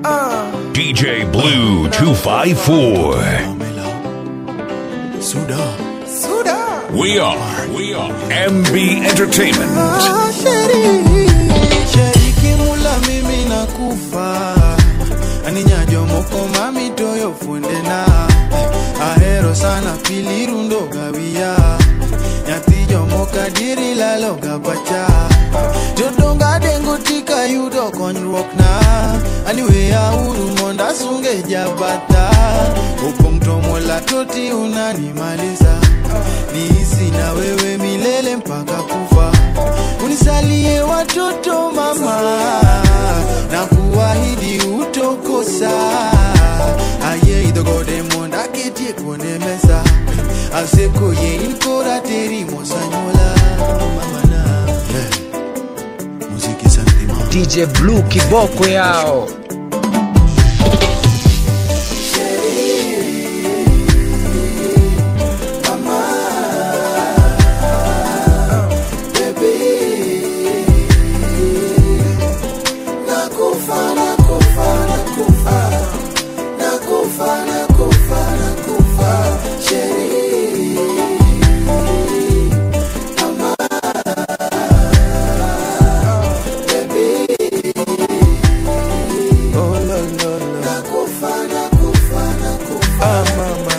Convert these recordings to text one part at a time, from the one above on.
DJ Blue 254. Suda. We are, we are MB Entertainment. Shariki mula mimi nakufa aninyajo moko mami toyo fundena ahero sana pili rundo gawia nyathi jomoka diri lalo gabacha jodonga dengo tika yudo konyruok na aniweya uru monda sunge jabata opong' to mola toti unanimaliza niisi na wewe milele mpaka kufa unisalie watoto mama na kuahidi utokosa aye idhogode monda ketie kuone mesa asekoye inkora teri mosanyola mamana yeah. muziki santima DJ Blue kiboko yao. Oh, no, no, no. Ah, mama.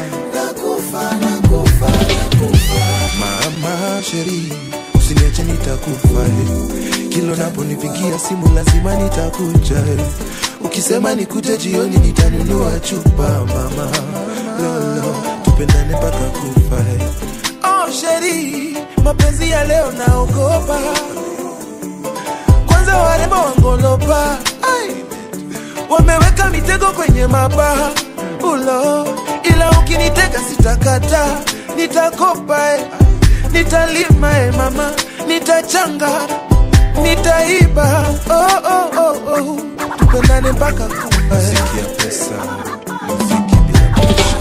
Mama sheri, usiniache nitakufa eh. Kilo naponipigia simu lazima nitakuja eh. Ukisema nikuje jioni nitanunua chupa mama lolo, tupendane mpaka kufa eh. Oh sheri, mapenzi ya leo naogopa kwanza warembo wangolopa Ai wameweka mitego kwenye mabaha ulo, ila ukinitega sitakata, nitakopa eh, nitalima eh, mama, nitachanga, nitaiba oh, oh, oh, oh. tupendane mpaka kufa eh. Muziki ya pesa, muziki bila presha.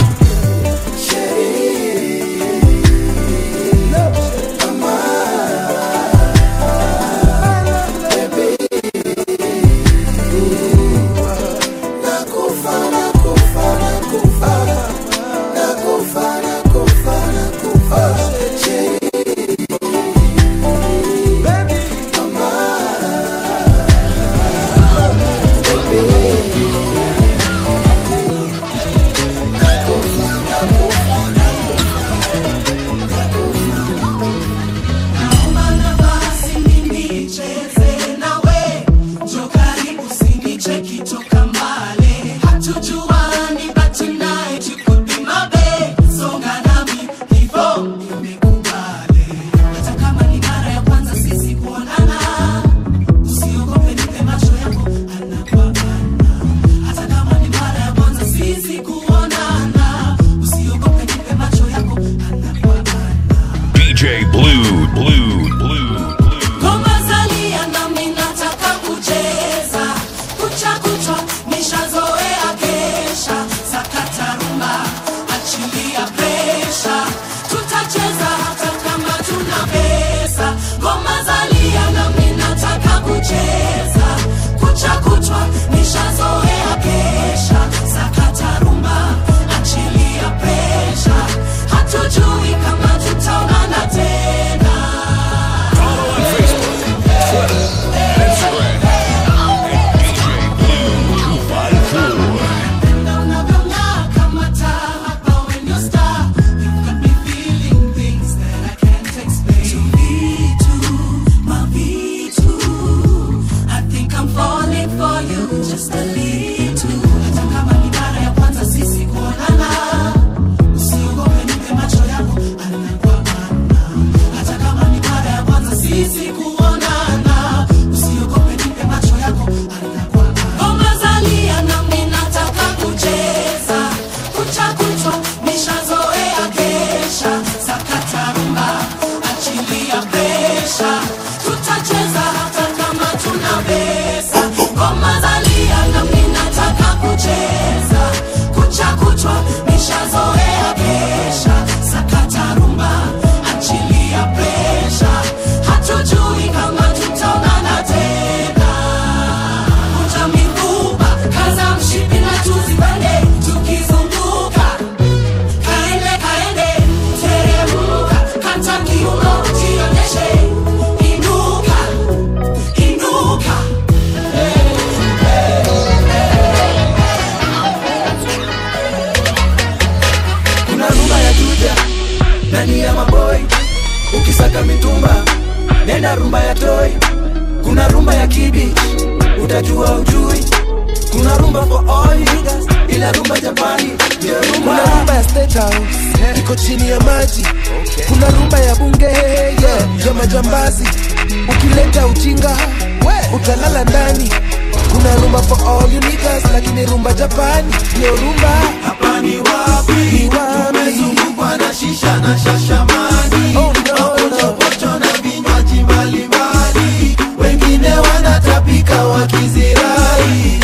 kuna rumba ya toi kuna rumba ya kibich utajua ujui kuna rumba for all niggas ila rumba japani ndio rumba kuna rumba ya state house iko chini ya maji kuna rumba ya bunge yeah, ya majambazi ukileta ujinga utalala ndani kuna rumba for all you niggas lakini rumba japani ndio rumba hapa ni wapi ni wapi tumezungukwa na shisha na shashamani oh, no, no. na vinywaji mbalimbali wengine wanatapika wakizirai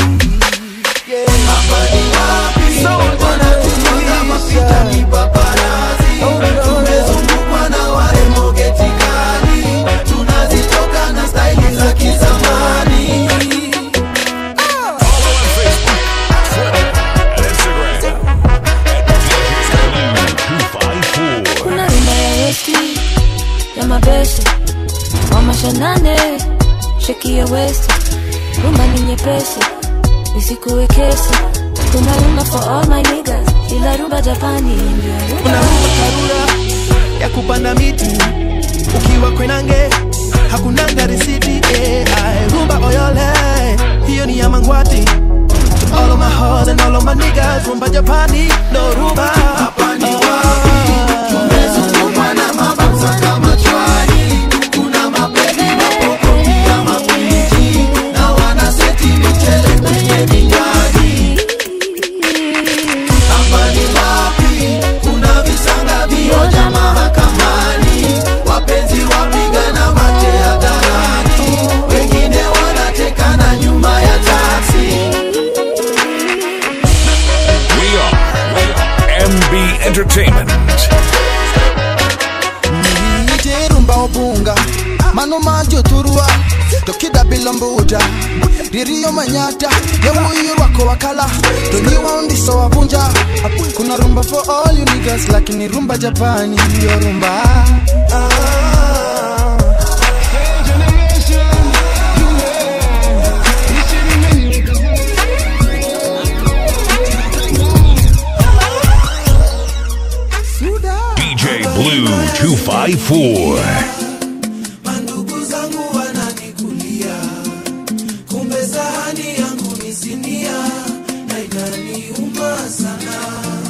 hapa ni wapi wanatumaga mapita ni paparazi tumezungukwa na warembo getikali tunazitoka na staili za kizamani Follow on Facebook, Twitter, and Instagram at DJ Blue254. kuna rumba ya westi ya mabeste wamashanane sheki ya westi rumba ni nyepesi isikuwe kesi kuna rumba for all my niggas ila rumba japani ndio rumba kuna rumba karura ya kupanda miti ukiwa kwenange hakunanga risiti eh, aye, rumba oyole hiyo ni ya mangwati To all of my hoes and all of my niggas rumba japani no rumba hapa ni wapi tumezungukwa na mabanza kama chwani kuna mapevi mapoko pia mapiji na wanaseti michele kwenye vinywaji hapa ni wapi kuna visanga vioja mahakamani wapenzi wapigana mate hadharani wengine wanatekana nyuma ya taksi We are, we are MB Entertainment. niterumba obunga mano majo turua tokida bilombuja ririyo manyata yawuyo rwako wakala tonyiwa undiso wavunja kuna rumba for all you niggas lakini rumba japani ndiyo rumba DJ Blue 254. mandugu zangu wananikulia kumbe sahani yangu ni sinia na inaniuma sana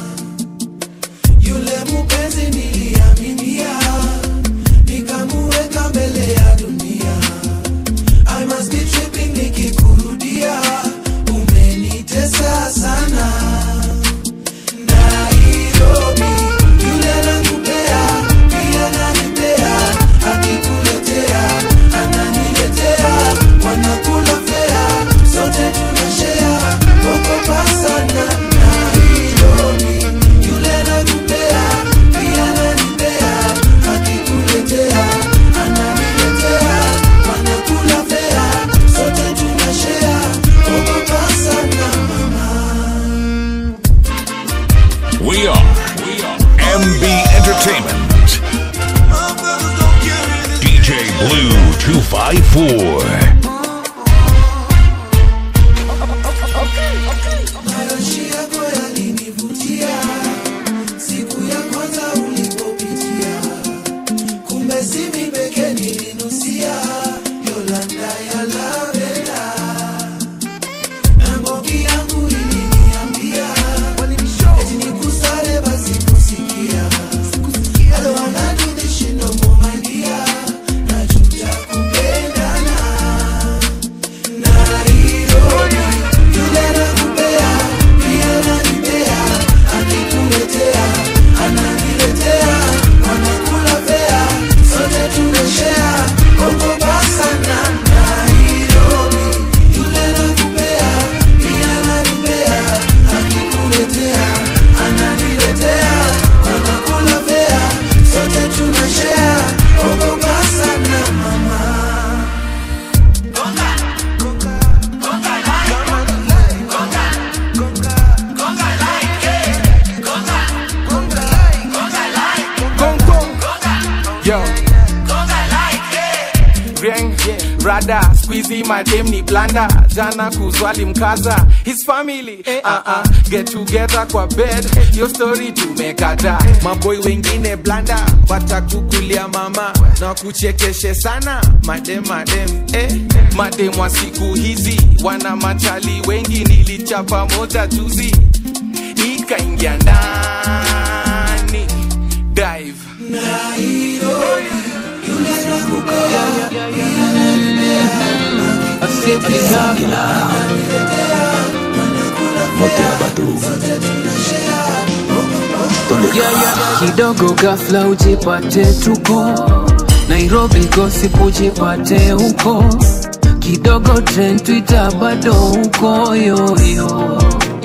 yule mupenzi niliaminia nikamuweka mbele ya dunia I must be tripping nikikurudia umenitesa sana Nairobi yule anakupea pia ananipea akikuletea ananiletea wanakula fea sote tunashea okopa sana Nairobi yule anakupea pia ananipea akikuletea ananiletea wanakula fea sote tunashea okopa sana We are, we are MB Entertainment. DJ Blue 254. Mayoshi yako yalinivutia siku ya kwanza ulipopitia, kumbe si mimi pekee nilinusia Yolanda ya lavenda na ngoki yangu iliniambia eti nikusale basi kusikia I don't wanna do this shit no more my dear, najuta kupendana Nairobi yule anakupea pia ananipea akikuletea ananiletea wanakula fea sote tunashea ogopa sana Nairobi yule anakupea pia ananipea akikuletea ananiletea wanakula fea sote tunashea ogopa sana mama Gong gong, yo. Bien, rada squeezy madem ni blanda jana kuzwali mkaza his family uh -uh. get together kwa bed yo story tumekata maboy wengine blanda watakukulia mama na kuchekeshe sana madem madem eh. madem wa siku hizi wana machali wengi nilichapa moja juzi ikaingia ndani dive Yeah, yeah. kidogo gafla ujipate tuko nairobi gossip ujipate huko kidogo trend twitter bado huko yoyo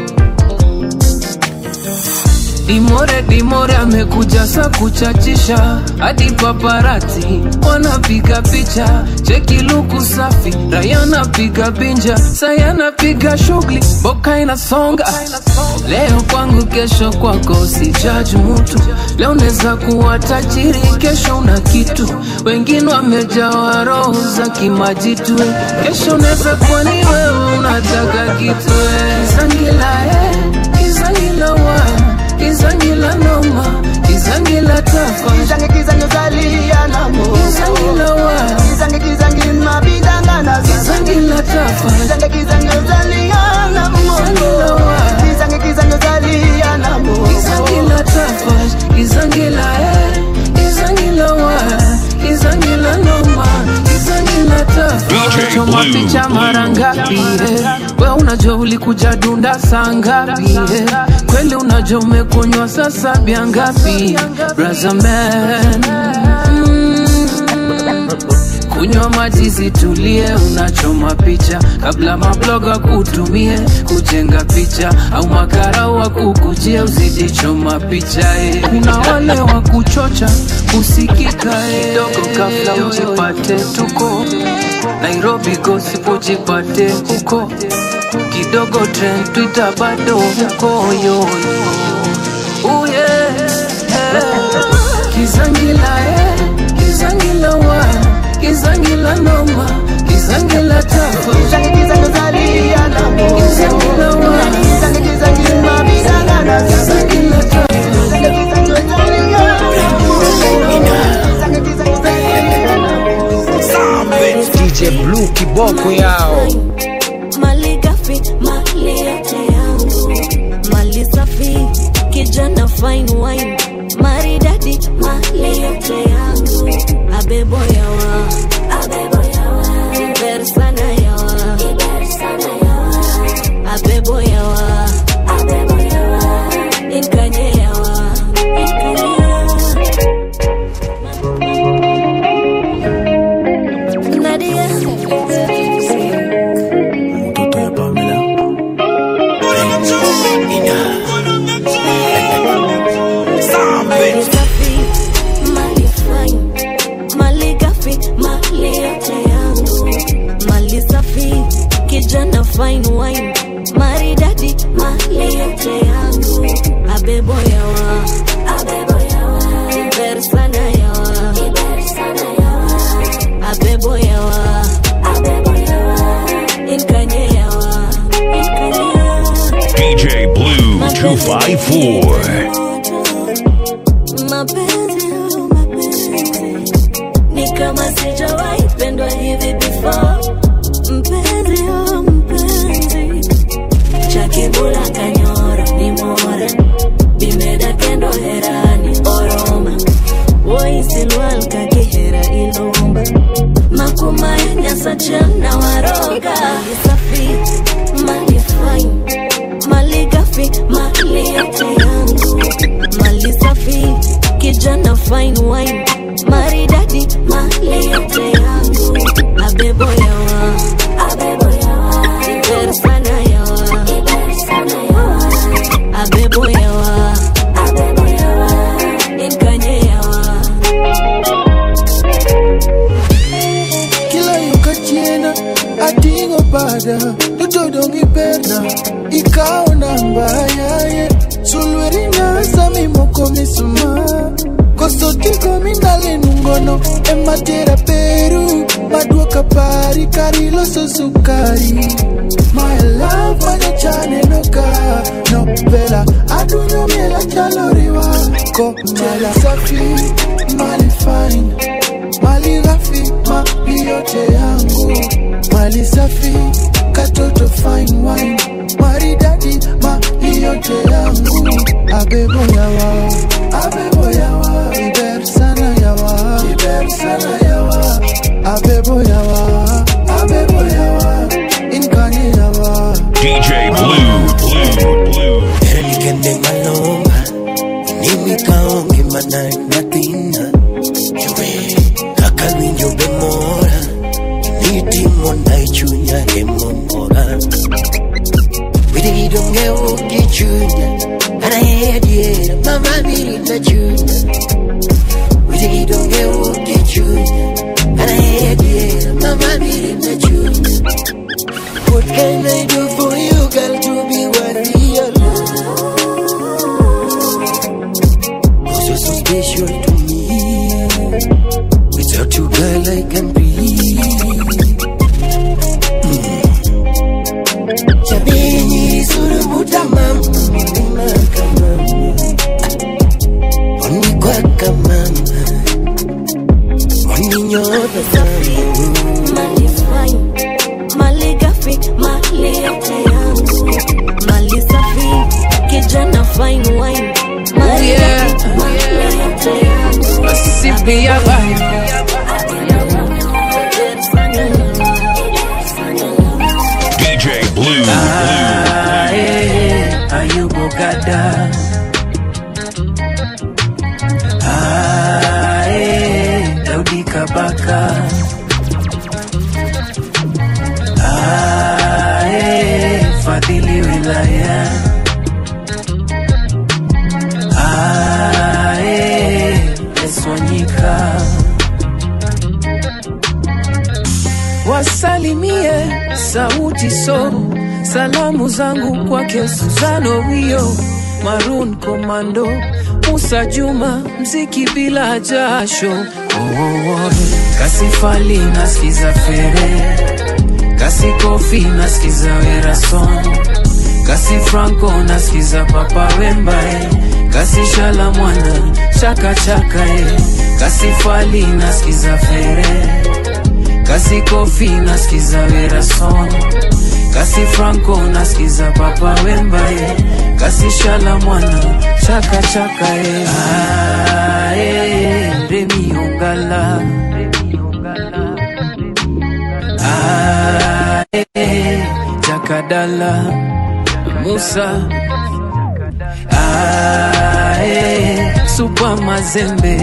dimore dimore amekuja sa kuchachisha hadi paparati wanapiga picha cheki luku safi raya napiga binja saya napiga shughuli boka inasonga leo kwangu kesho kwako sijaji mutu leo neza kuwa tajiri kesho una kitu wengine wamejawa roho za kimajitu kesho neza kuwa ni wewe unataka kitu izangila eh, izangila wa izangila noma izangila tafa Kizange kizange zalia na mo izangila wa Kizange kizange mabidanga na izangila tafa Kizange kizange zalia na mo izangila wa Kizange kizange zalia na mo izangila tafa izangila eh izangila wa izangila noma izangila tafa DJ choma Blue, picha Blue. mara ngapi eh? we unajua ulikuja dunda saa ngapi eh? kweli unajua umekunywa sasa bia ngapi braza man mm. kunywa maji zitulie unachoma picha kabla mabloga kutumie kujenga picha au makara wa kukujia uzidichoma picha eh. kuna wale wa kuchocha kusikika eh. kidogo kabla ujipate tuko nairobi gossip ujipate huko kidogo trend twitter bado huko yoyo Oh yeah, yeah. Kizangila eh, Kizangila wa, Kizangila noma, Kizangila tafa. Kizange kizange zalia na mo Kizangila wa, Kizange kizange mabidanga na Kizangila tafa. Kizange kizange zalia na mo Kizange kizange zalia na mo DJ Blue kiboko yao mali gafi mali yote yangu mali safi kijana fine wine maridadi mali yote yangu abebo yawa abebo yawa iber sana yawa iber sana yawa abebo yawa abebo yawa inkanye yawa inkanye Nadia Mali safi, mali fine, mali gafi, mali yote yangu. Mali safi, kijana fine wine, maridadi, mali yote yangu. Abebo yawa, abebo yawa, iber sana yawa, iber sana yawa. Abebo yawa, abebo yawa, inkanye yawa, inkanye yawa. DJ Blue 254. Mapenzi, oh, mapenzi ni kama sijawahi pendwa hivi before. Mpenzi, oh, mpenzi cha kibula kanyora ni mora bimeda kendo herani oroma woisilwal kakihera ilomba makuma nyasa na waroga Mali safi mali fine mali gafi mali yote yangu mali safi kijana fine wine maridadi mali yote yangu abebo yawa abebo yawa iber sana yawa iber sana yawa abebo yawa abebo yawa inkanye yawa kila yukachiena atingo pada totodongi perna ikaona mbayaye sulwerina sami moko misuma koso tigo mindale nungono ematera peru maduoka pari kari loso sukari my love manyachane noka nopela adunyo miela chaloriwa kotela safi mali fine mali ghafi mali yote yangu mali safi katoto fine wine maridadi mali yote yangu abebo yawa abebo yawa iber sana yawa iber sana yawa abebo yawa abebo yawa inkani yawa DJ Blue, Blue, Blue. Eligende maloma Nimi kaonge mana natina Chue Kaka winjo be mora Nitimo na ichunya emomora Widi donge uki chunya Ana hea diera Mama miri na chunya Widi donge uki chunya Ana hea diera Mama miri na chunya What can I do for you girl to be worth your Cause you're so special to me Without you girl I can breathe Chabini surumuta mama Mama kama Oni kwaka mama Oni nyota sana mali fine, mali gafi, mali yote yangu, mali safi, kijana fine wine, mali yeah. gafi, mali yote yangu. Sipia vibe DJ Blue, Blue. Ae, Ayubu Gada Ae, Daudi Kabaka Ae, Fadhili Wilaya Ae, Eswanyika wasalimie sauti so salamu zangu kwake Suzano Wio Maroon Komando Musa Juma mziki bila jasho oh, oh, oh. Kasifali nasikiza fere Kasi Kofi nasikiza Werason Kasi Franco nasikiza Papa Wembae Kasi Shala Mwana chaka chaka eh. Kasi Fali nasikiza fere kasi kofi nasikiza werason kasi franco nasikiza papa wembae kasi shala mwana chaka chaka e ae remi ongala ae jakadala musa ae supa mazembe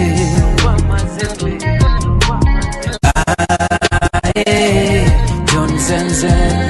Ae, John Zenzen.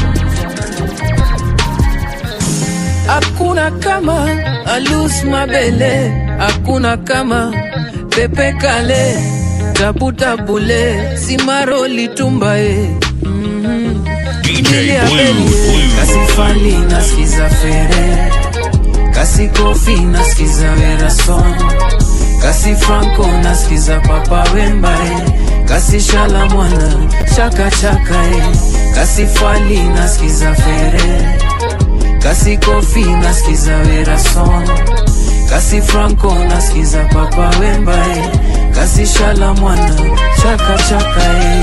Hakuna kama Alus Mabele, hakuna kama Pepe Kale, Tabu Tabule, Simaro Litumbae. Mhm. DJ Lilia Blue, Belie, Blue. Kasi Fali nasikiza Fere, Kasi Kofi nasikiza Werason, Kasi Franco nasikiza Papa Wembae, Kasi Shala Mwana chaka chaka e, Kasi Fali nasikiza Fere, Kasi Kofi nasikiza Werason, Kasi Franco nasikiza Papa Wembae, Kasi Shala Mwana chaka chaka e.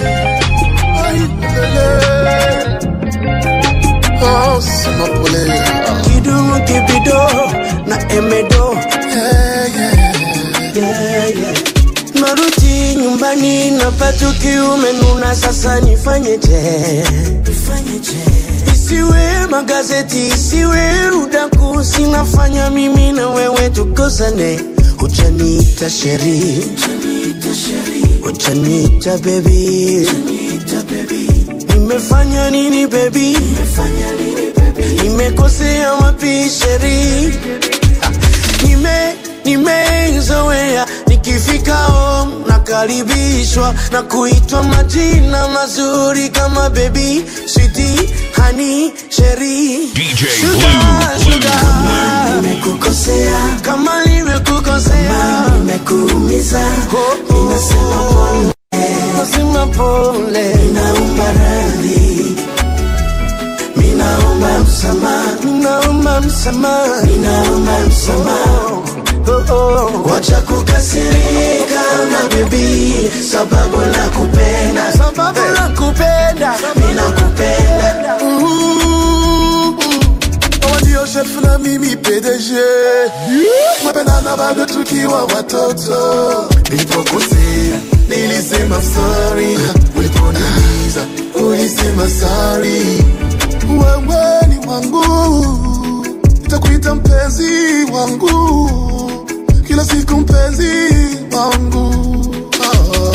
Oh, sima pole. Kidumu kibido na emedo Yeah, yeah. yeah, yeah. Narudi nyumbani napata kiume nuna, sasa nifanyeje? Isiwe magazeti, isiwe udaku, sinafanya mimi na wewe tukosane. Hujaniita sheri, hujaniita baby, nimefanya nini baby? Nimekosea wapi sheri? nime nimeizoea nikifika home nakaribishwa na kuitwa majina mazuri kama baby switi hani sheri DJ Sugar, Blue, Blue, sugar. nimekukosea kama nimekukosea nikikuumiza ninasema pole nasema pole ninaomba radhi ninaomba msamaha ninaomba msamaha ninaomba msamaha oh, oh. wacha kukasirika na bebi sababu la kupenda sababu la kupenda ninakupenda ndio chef na mimi PDG mapendana bado tukiwa watoto nilipokosea nilisema sorry uliponiumiza ulisema sorry wewe ni wangu nitakuita mpenzi wangu kila siku mpenzi wangu oh.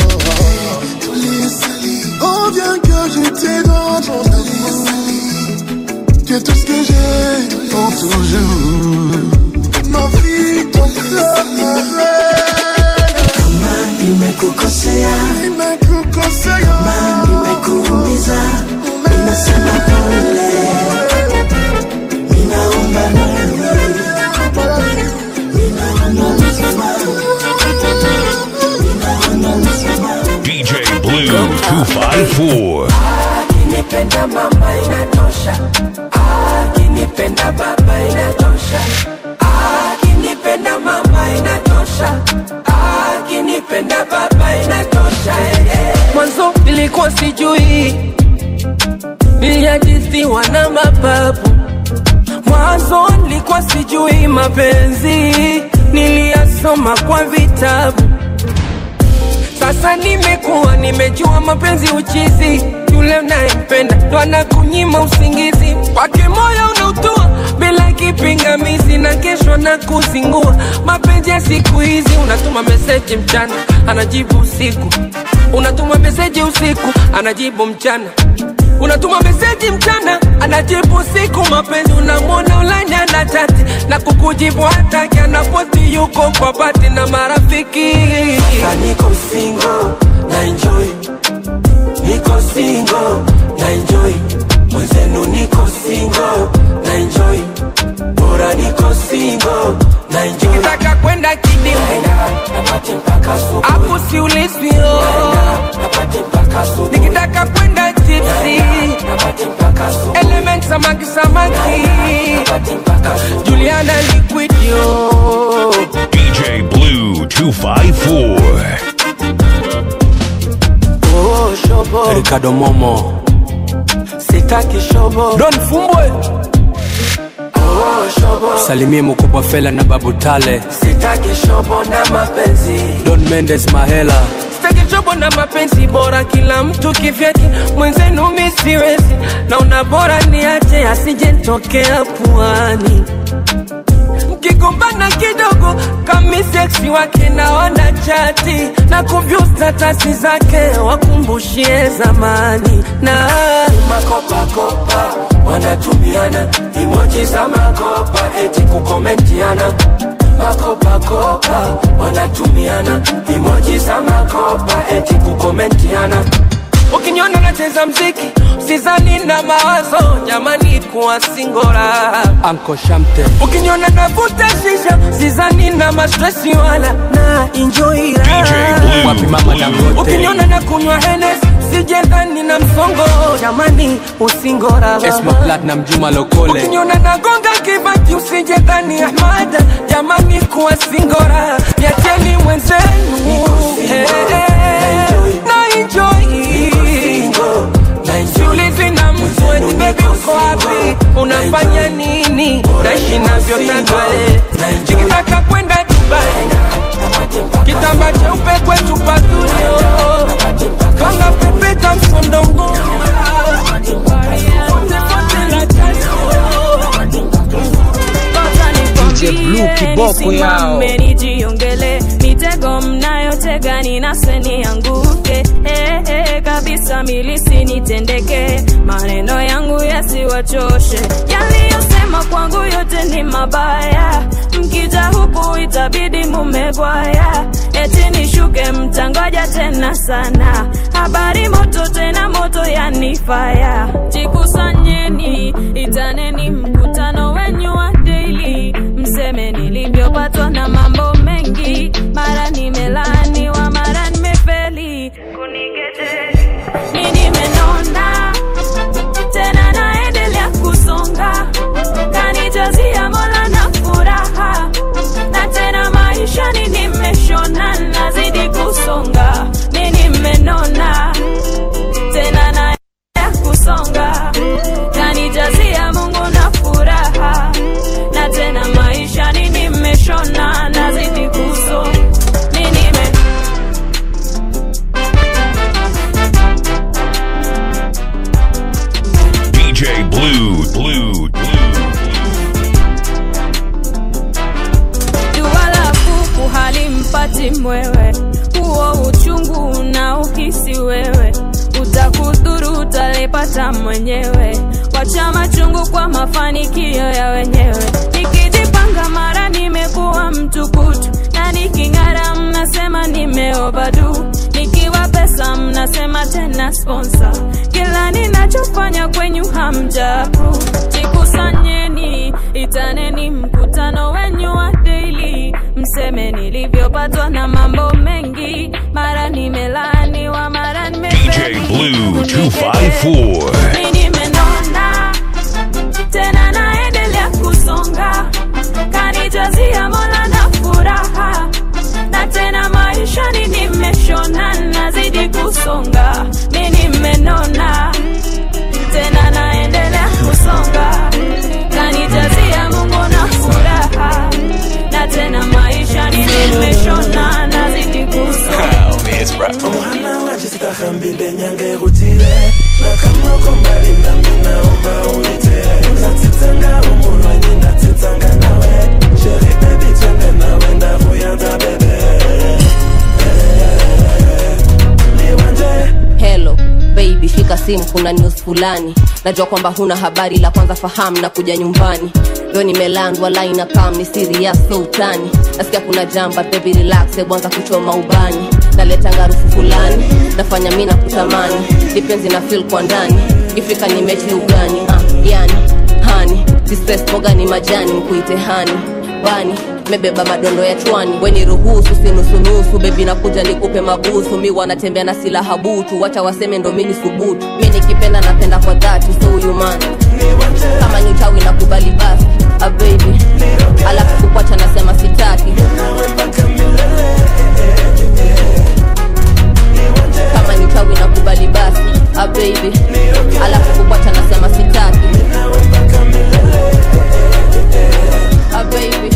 Oh bien que j'étais dans ton amour Que tout ce que j'ai pour toujours Ma vie ton kama nimekukosea Nimekukosea kama nimekuumiza ninasema pole ninaomba radhi ninaomba msamaha ninaomba msamaha DJ Blue 254. akinipenda mama inatosha akinipenda baba inatosha akinipenda mama inatosha akinipenda baba inatosha eh, eh. mwanzo nilikuwa sijui niliajithiwa na mababu mwanzo nilikuwa sijui mapenzi niliyasoma kwa vitabu sasa nimekuwa nimejua mapenzi uchizi yule unayempenda ndo anakunyima usingizi kwake moyo unautua bila kipingamizi na kesho na kuzingua mapenzi ya siku hizi unatuma meseji mchana anajibu usiku unatuma meseji usiku anajibu mchana unatuma meseji mchana anajibu usiku mapenzi unamwona ulanya na chati na kukujibu hataki anapoti yuko kwa bati na marafiki Sasa niko single na enjoy niko single na enjoy mwenzenu niko single na enjoy bora niko single na enjoy kitaka kwenda kidimu Naenda, napate mpaka asubuhi. hapo siulizwio Napate mpaka asubuhi. nikitaka kwenda tipsi Napate mpaka asubuhi. element samaki samaki Napate mpaka asubuhi. juliana liquidio DJ Blue 254. oh, shobo ricardo momo sitaki shobo don fumbwe oh, shobo salimie mkubwa fela na babu tale sitaki shobo na mapenzi don mendes mahela sitaki shobo na mapenzi bora kila mtu kivyake mwenzenu mi siwezi naona bora niache asije ntokea puani mkigombana kidogo kami seksi wake naona chati na kuvyu statasi zake wakumbushie zamani na makopakopa wanatumiana imoji za makopa eti kukomentiana makopakopa wanatumiana imoji za makopa eti kukomentiana ukiniona nacheza mziki sizani na mawazo jamani kuwa singora anko shamte ukiniona navuta shisha sizani na mastresi wala na enjoy DJ Blue. wapi mama dangote ukiniona na kunywa henes sijendani na msongo jamani usingora esma platinum juma lokole ukiniona nagonga kibati usijendani ahmada jamani kuwa singora niacheni mwenzenu Eh, eh, na enjoy siulizi na mtu eti bebi uko wapi unafanya nini naishi navyotaka nikitaka kwenda dubai kitamba cheupe kwetu paturio kanga pepeta msondongo DJ Blue kiboko yao. nijiongele mitego mnayotega ninase yanguke eh, eh, kabisa milisi nitendeke maneno yangu yasiwachoshe yaliyosema kwangu yote ni mabaya mkija huku itabidi mumegwaya eti nishuke mtangoja tena sana habari moto tena moto yanifaya jikusanyeni itaneni mkutano wenyu wa daily mseme nilivyopatwa na mambo mengi mara nimelani Blue, Blue, Blue. jua la kuku halimpati mwewe, huo uchungu unaohisi wewe utakudhuru, utalipata mwenyewe. Wacha machungu kwa mafanikio ya wenyewe. Nikijipanga mara nimekuwa mtukutu, na niking'ara mnasema nimeovadu, nikiwa pesa mnasema tena sponsor. Kila ninachofanya kwenyu hamja approve. Jikusanyeni, itaneni mkutano wenyu wa daily, mseme nilivyopatwa na mambo mengi, mara nimelaaniwa, mara DJ nimefeli. Blue 254. Mimi nimenona tena naendelea kusonga, kanijazia Mola na furaha, na tena maishani nimeshona, nazidi kusonga. Mimi nimenona tena naendelea kusonga, kanijazia Mungu na furaha, na tena maishani nimeshona, nazidi kusonga. Mwana wajistaka mbinde nyange rutile na kama uko mbali nami naomba uite natitanga umulwanyi natitanga nawe sheri baby twende nawe ndakuyanza bebe liwanje Hello baby, shika simu, kuna news fulani. Najua kwamba huna habari, la kwanza fahamu na kuja nyumbani. Leo nimelandwa line na kam ni serious so utani. Nasikia kuna jamba baby relax, hebu anza kuchoma ubani. Naleta ngarufu fulani, nafanya mimi na kutamani. Dipenzi na feel kwa ndani. Ifika ni mechi ugani, ah, yani hani si stress boga ni majani mkuite hani bani mebeba madondo ya chwani weni ruhusu sinusunusu bebi nakuja nikupe mabusu mi wanatembea na silaha butu wacha waseme ndo mini subutu mi nikipenda napenda kwa dhati so huyu man kama ni uchawi na kubali basi a baby alafu kukwacha nasema sitaki kama ni uchawi na kubali basi a baby alafu kukwacha nasema sitaki a baby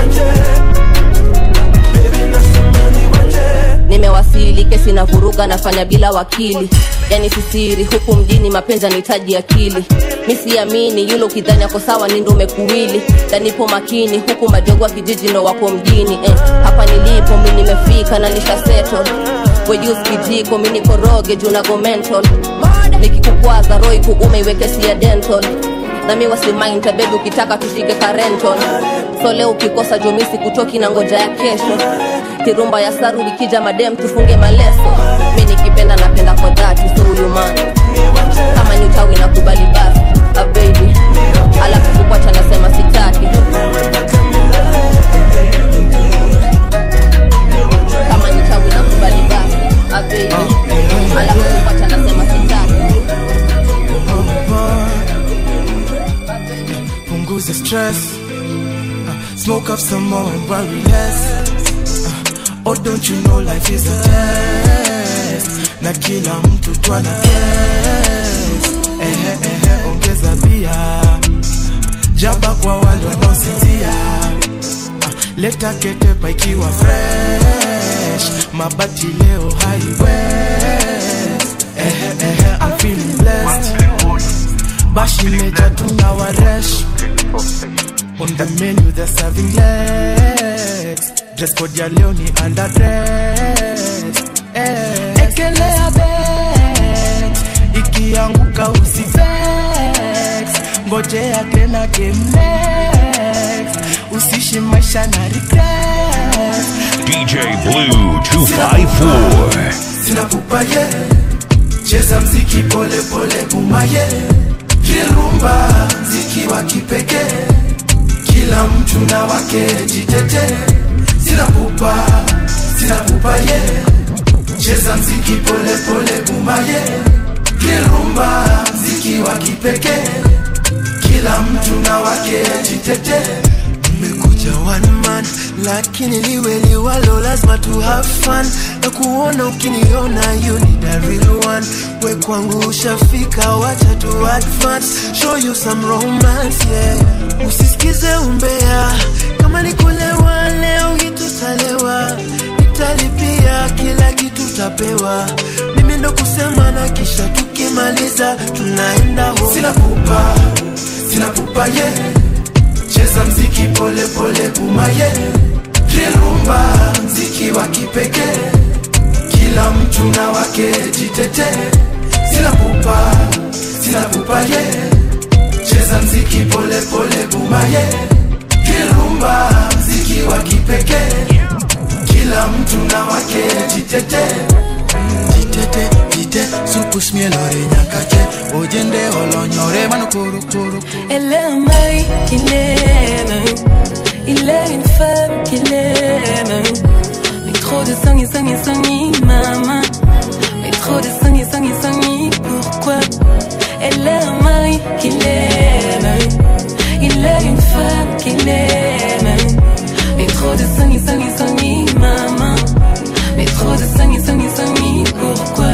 nimewasili kesi na vuruga nafanya bila wakili yani sisiri huku mjini mapenzi anahitaji akili mi siamini yule ukidhani ako sawa ni ndo umekuwili danipo makini huku majogo wa kijiji ndo wako mjini eh, hapa nilipo mi nimefika na nisha settle wejus kijiko mi nikoroge juu nago mental nikikukwaza roi kuume iweke sia dental nami wasimainta bebi ukitaka tushike karenton so leo ukikosa jumisi kutoki na ngoja ya kesho kirumba ya saru ikija madem tufunge maleso mi nikipenda napenda kwa dhati so huyu man kama ni uchawi na kubali basi a baby alafu kukwacha nasema sitaki kama ni uchawi na kubali basi a baby alafu kukwacha nasema sitaki punguza stress uh, smoke up some more and worry less uh, oh don't you know life is a test na kila mtu twana guess ehe ehe ongeza bia jaba kwa wale wanaositia uh, leta ketepa ikiwa fresh mabati leo highwest ehe ehe I'm feeling blessed bashi meja tuna waresh on the menu they're serving legs dress code ya leo ni underdress eh. ekelea bet ikianguka usivex ngojea tena game next usishi maisha na regret DJ Blue 254. sina pupaye cheza mziki pole pole bumaye kirumba mziki wa kipekee kila mtu na wake jitete sina pupa sina pupaye cheza mziki pole pole bumaye kirumba mziki wa kipekee kila mtu na wake jitete nimekuja one man lakini liwe liwalo lazima tu have fun na kuona ukiniona you need a real one we kwangu ushafika wacha tu advance show you some romance yeah usisikize umbea kama ni kulewa leo hitutalewa nitalipia kila kitu tapewa mimi ndo kusema na kisha tukimaliza tunaenda home sina kupa sinakupaye cheza mziki pole pole bumaye rilumba mziki wa kipekee kila mtu na wake jitete sinakupa sinakupaye cheza mziki pole pole bumaye rilumba mziki wa kipekee kila mtu na wake jitete jitete jite supusmie lore nyakache ojende olonyore manokoro Elle est un mari qu'il aime. Il est une femme qu'il aime. Mais trop de sang et sang et sang et maman. Mais trop de sang et sang et sang et pourquoi Elle est un mari qu'il aime. Il est une femme qu'il aime. Mais trop de sang et sang et sang et maman. Mais trop de sang et sang et sang et pourquoi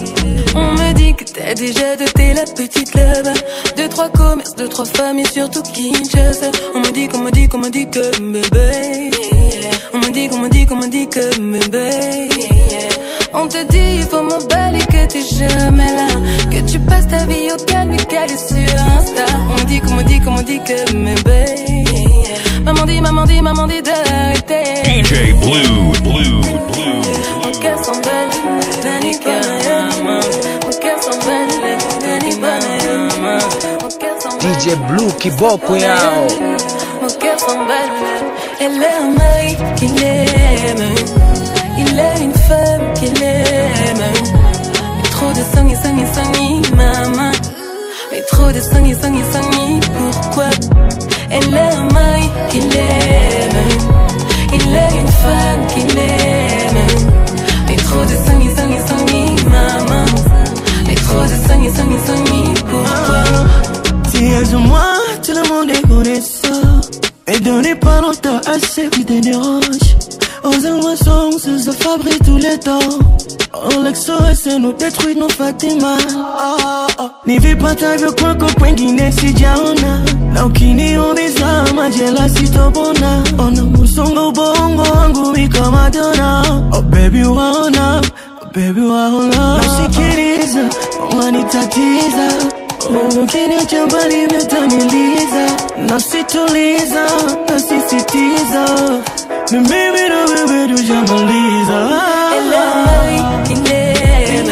on me dit que t'as déjà doté la petite là-bas Deux, trois commerces, deux, trois femmes et surtout Kinshasa On me dit qu'on me dit qu'on me dit que bébé On me dit qu'on me dit qu'on me dit que bébé On te dit il faut m'emballer que t'es jamais là Que tu passes ta vie au calme et calé sur Insta On me dit qu'on me dit qu'on me dit que bébé Maman dit, maman dit, maman dit d'arrêter DJ Blue, Blue, Blue. Mon cœur s'emballe, Dani Panayama. Mon cœur s'emballe, Dani Panayama. Mon cœur s'emballe. DJ Blue kiboko yao Mon cœur s'emballe, elle est un mari qu'il aime. Il est une femme qu'il aime. Mais trop de sang et sang et sang et maman. Mais trop de sang et sang et sang et pourquoi Elle est un mari qu'il aime. Il est une femme qu'il aime. Mais trop de sang et sang et sang et maman. Mais trop de sang et sang et sang et pourquoi Si elles ont moi, tout le monde est connaissant. Et donnez pas longtemps à ceux qui te dérangent. Aux émotions, se fabriquent tous les temps. Oh, l'exo, c'est nous détruit nos Fatima. Oh, oh. nivipatavyo kwako kwengine sijaona na ukiniuliza majela sitopona ona musongo ubongo wangu iko madona oh, baby waona oh, baby waona nasikiliza wanitatiza ukiniacha mbali metamiliza nasituliza nasisitiza ni mimi na wewe tujamaliza Elle est un mari qu'il aime.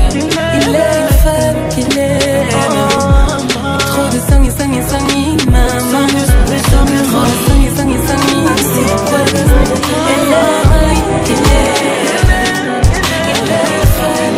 Il est une femme qu'il aime. Trop de sang et sang et sang et maman. Trop de sang et sang et sang et c'est quoi Elle est un mari qu'il aime. Il est une femme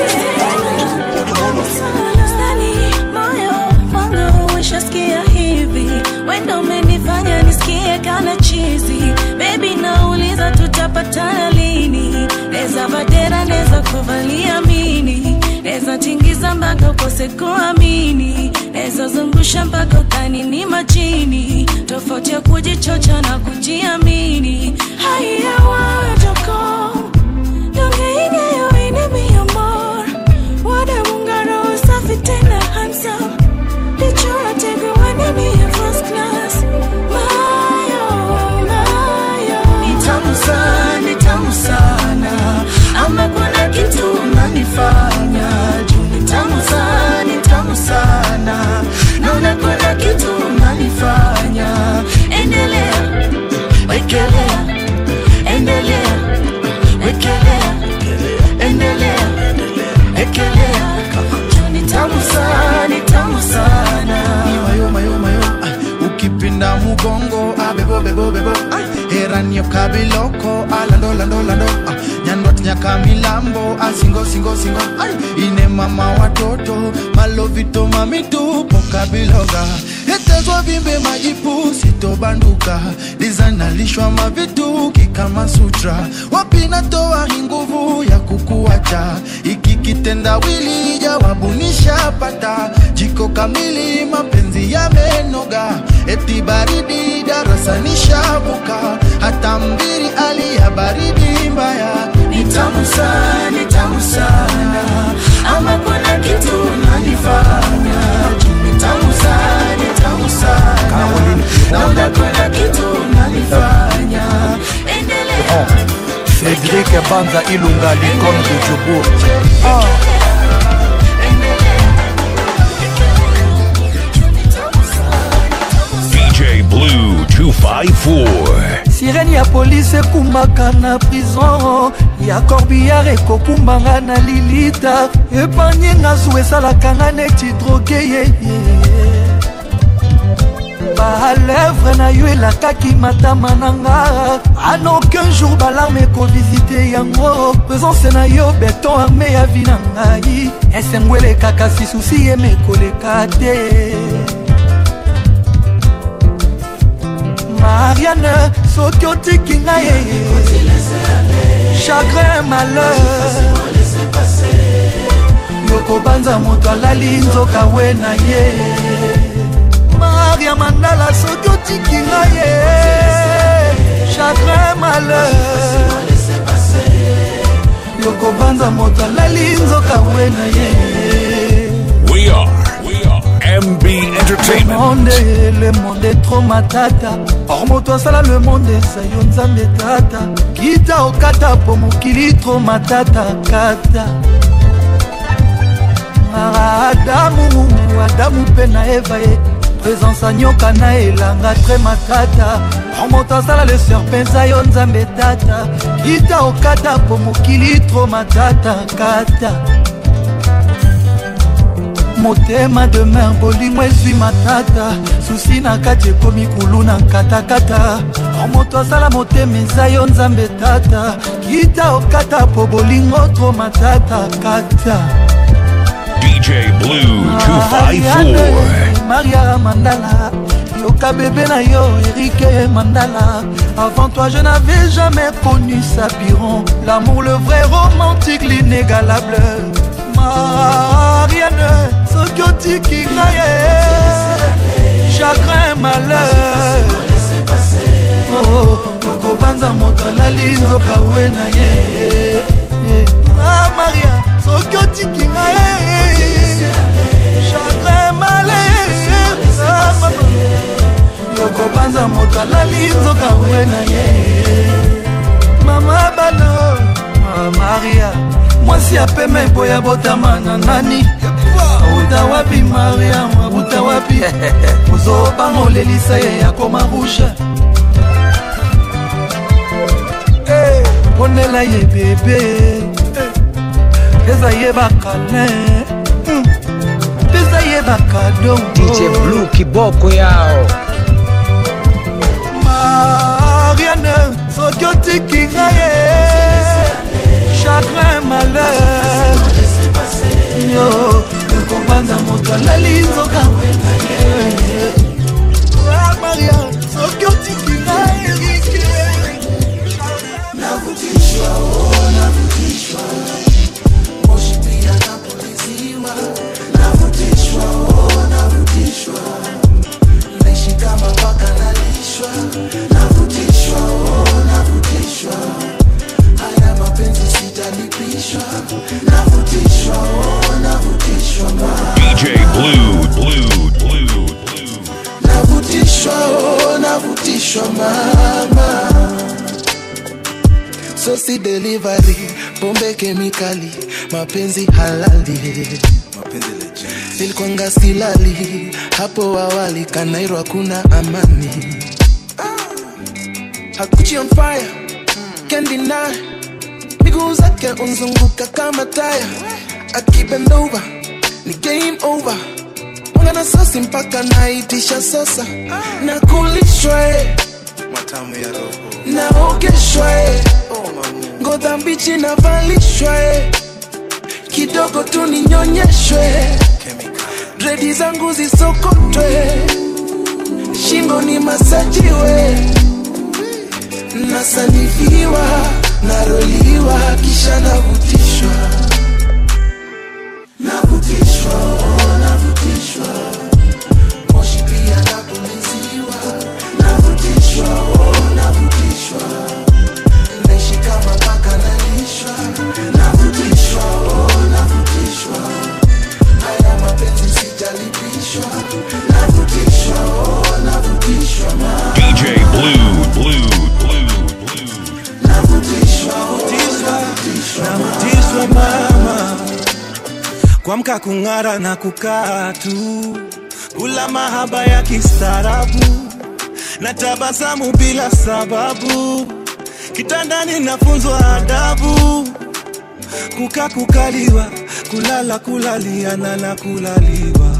Stani, moyo wangu ushasikia hivi wendo umenifanya nisikie kana chizi bebi nauliza tutapatana lini neza vadera neza kuvalia mini neza tingiza mpaka ukose kuamini neza zungusha mpaka utani ni majini tofauti ya kujichocha na kujiamini haya wajoko Donge ine mi amor Wada mungaro safi tena handsome Lichora tegu wane mi ya first class Mayo, mayo ni tamu sana, ni tamu sana, ama kuna kitu unanifanya juu. Ni tamu sana, ni tamu sana, naona kuna kitu unanifanya. Endelea, wekelea, endelea, wekelea, endelea, wekelea. Juu ni tamu sana, ni tamu sana. mayo mayo mayo ay, ukipinda mugongo abebo bebo bebo ay, heranio kabiloko alando lando lando ah, nyandot nyaka milambo asingo singo singo ay, ine mama watoto malovito mamitupo kabiloga etezwa vimbe majipu sitobanduka lizanalishwa mavituki kama sutra wapinatoa hii nguvu ya kukuacha iki kitendawili jawabu nishapata jiko kamili mapenzi yamenoga eti baridi darasa nishabuka hata mbiri ali ya baridi mbaya ni tamu sana, ni tamu sana, ama kuna kitu unanifanya juu. Ni tamu sana, ni tamu sana, naona kuna kitu unanifanya. Endelea, Cédric Banza Ilunga l'icône de Djobour 254. sirene ya polise ekumbaka na prison ya corbillard ekokumbanga na lilita epargne nga zu esalaka nga neti droge yeye balevre na yo elakaki matama na nga an aucun jour balarme ekovisite yango présence na yo beton arme ya vi na ngai esengo elekaka si susi yeme ekoleka te mariane soki otiki ngai chagrin malheur yokobanza moto alali nzoka we na ye maria mandala soki otiki ngai ye chagrin malheur yokobanza moto alali nzoka we na ye We are, we are MB Entertainment. monde le monde est trop matata or moto asala le monde eza yo nzambe tata kita okata po mokili tro matata kata adamu adamu mpe na eva ye présence anyoka na elanga tre matata or moto asala le serpe eza yo nzambe tata kita okata po mokili tro matata kata motema de mer bolingo ezwi matata susi na kati ekomi kulu na nkatakata or moto asala motema eza yo nzambe tata kita okata po bolingo tro matata kata DJ Blue 254. maria mandala yoka bébé na yo erike mandala avant toi je n'avais jamais connu sapiron l'amour le vrai romantique l'inégalable mariane soki otiki ngai ye chagrin malheur Oh, okobanza moto alali nzoka we na ye Ah, maria soki otiki ngai ye chagrin malheur Ah, mama. yokobanza moto alali nzoka we na ye mama bana ah, maria mwasi apema eboya botama na nani auta wapi maria abuta wapi ozobanga olelisa ye akoma rouge Eh, ponela ye bebe eza ye bakalin eza ye bakado DJ Blue kiboko yao mariane soki otiki ngai ye chagrin malheur yo ekobanza moto alali nzoka Ah, maria soki otiki ngai erike navutishwa oh, navutishwa moshi pia napuliziwa navutishwa oh, navutishwa naishi kama paka nalishwa navutishwa oh, navutishwa haya mapenzi sitalipishwa navutishwa oh, navutishwa ma DJ Blue, Blue, Blue. navutishwa oh, navutishwa mama sosi delivery pombe kemikali mapenzi halali nilikwanga silali hapo awali kanairo hakuna amani hakuchi on fire can't deny miguu zake unzunguka kama taya akibendova ni game over mwanga na sosi mpaka naitisha sasa na kulishwa eh. matamu ya roho naogeshwa eh. ngoza mbichi navalishwa eh. kidogo tu ninyonyeshwe dredi zangu zisokotwe shingo ni masajiwe nasanifiwa naroliwa kisha navutishwa navutishwa oh, navutishwa moshi pia napuliziwa navutishwa oh, navutishwa naishi kama paka nalishwa navutishwa oh, navutishwa haya mapenzi sijalipishwa navutishwa oh, navutishwa ma DJ Blue, Blue, Blue. navutishwa navutishwa mama kuamka kung'ara na kukaa tu kula mahaba ya kistaarabu na tabasamu bila sababu kitandani nafunzwa adabu kuka kukaliwa kulala kulaliana na kulaliwa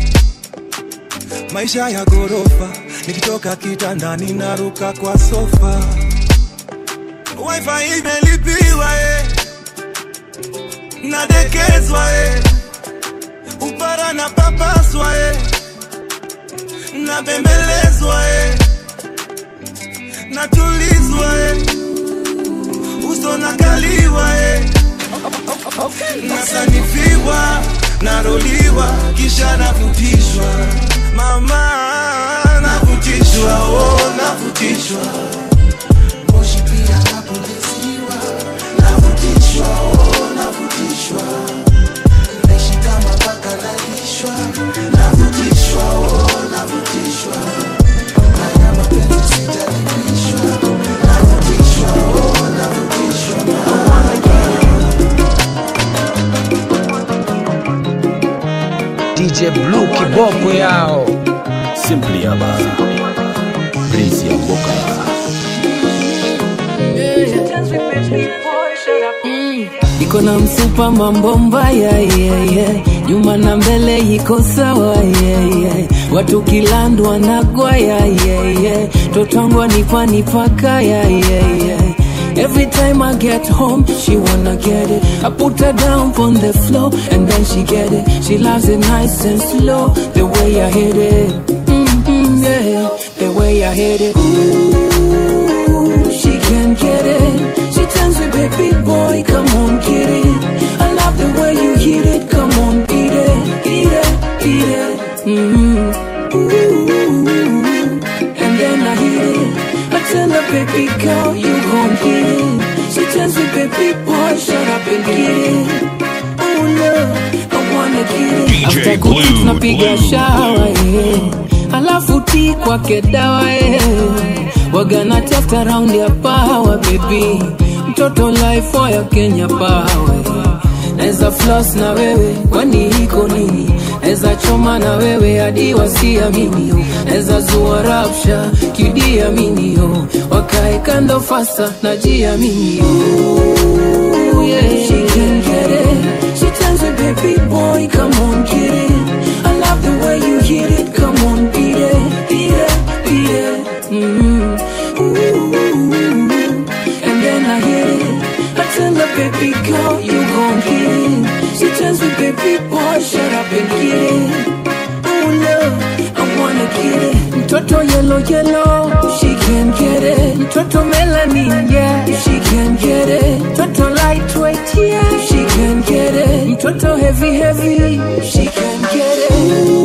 maisha ya gorofa nikitoka kitandani naruka kwa sofa wifi imelipiwa eh. nadekezwa eh. upara na papaswa eh. nabembelezwa eh. natulizwa eh. uso nakaliwa eh. nasanifiwa naroliwa kisha navutishwa mama navutishwa oh, navutishwa moshi pia napuliziwa navutishwa oh, navutishwa naishi kama paka nalishwa navutishwa oh, navutishwa haya mapenzi sijalipishwa navutishwa oh, navutishwa DJ Blue kiboko yao Simply Aba Breezy ya Mboka iko na msupa mambo mbaya yeah, yeah. nyuma na mbele iko sawa yeah, yeah. watu kilandwa na gwaya yeah, yeah. totongwa nipa nipaka yeah, yeah, yeah. Every time I get home, she wanna get it. I put her down on the floor and then she get it. She loves it nice and slow, the way I hit it. Mm-hmm, yeah, the way I hit it. Ooh, she can get it. She tells me, baby boy, come on, get it. I love the way you hit it. Come on, eat it, eat it, eat it. Mm-hmm. Ooh, and then I hit it. I tell her, baby girl, you gon' get it. She tells me, baby boy, shut up and get it. Oh, love, I wanna get it. DJ After Blue, good tunapiga Blue, shawa yeah. alafu ti kwake dawa yeah. wagana tafuta raundi ya pawa bebi mtoto life ya kenya pawe naweza flos na wewe kwani iko nini naweza choma na wewe hadi wasiamini naweza zua rapsha kidiaminio wakae kando fasa na jiaminio yeah. She can get it. She tells me, baby boy, come on, get it. I love the way you hit it. Come on, beat it, beat it, beat it. Mm-hmm. Ooh, and then I hit it. I tell her, baby girl, you gon' get it. She tells me, baby boy, shut up and get it. Oh, love, I wanna get it. Mtoto yellow, yellow, she can get it. Mtoto melanin, yeah, she can get it. Mtoto lightweight, yeah, she can get it. Mtoto heavy, heavy, she can get it.